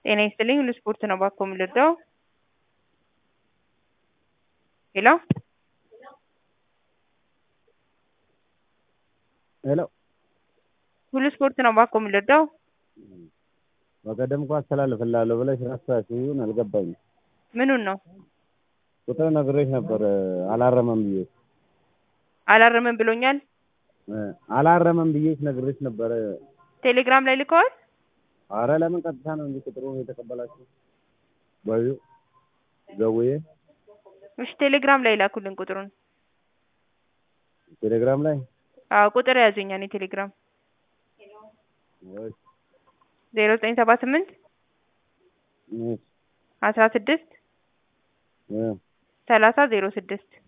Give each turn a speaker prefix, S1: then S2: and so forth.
S1: ጤና ይስጥልኝ ሁሉ ስፖርት ነው ባክዎ የምልርዳው? ሄሎ
S2: ሄሎ
S1: ሁሉ ስፖርት ነው ባክዎ የምልርዳው?
S2: በቀደም እኮ አስተላልፍልሃለሁ ብለሽ ረሳሽው አልገባኝም።
S1: ምኑን ነው?
S2: ቁጥር ነግሬሽ ነበር አላረመም ብዬሽ
S1: አላረመም ብሎኛል?
S2: አላረመም ብዬሽ ነግሬሽ ነበረ።
S1: ቴሌግራም ላይ ልከዋል?
S2: አረ ለምን ቀጥታ ነው እንጂ ቁጥሩን የተቀበላችሁ በዩ ደውዬ
S1: እሺ ቴሌግራም ላይ ላኩልን ቁጥሩን።
S2: ቴሌግራም ላይ
S1: አዎ ቁጥር ያዙኝ እኔ ቴሌግራም
S2: እሺ
S1: ዜሮ ዘጠኝ ሰባ ስምንት
S2: እሺ
S1: አስራ ስድስት
S2: እ
S1: ሰላሳ ዜሮ ስድስት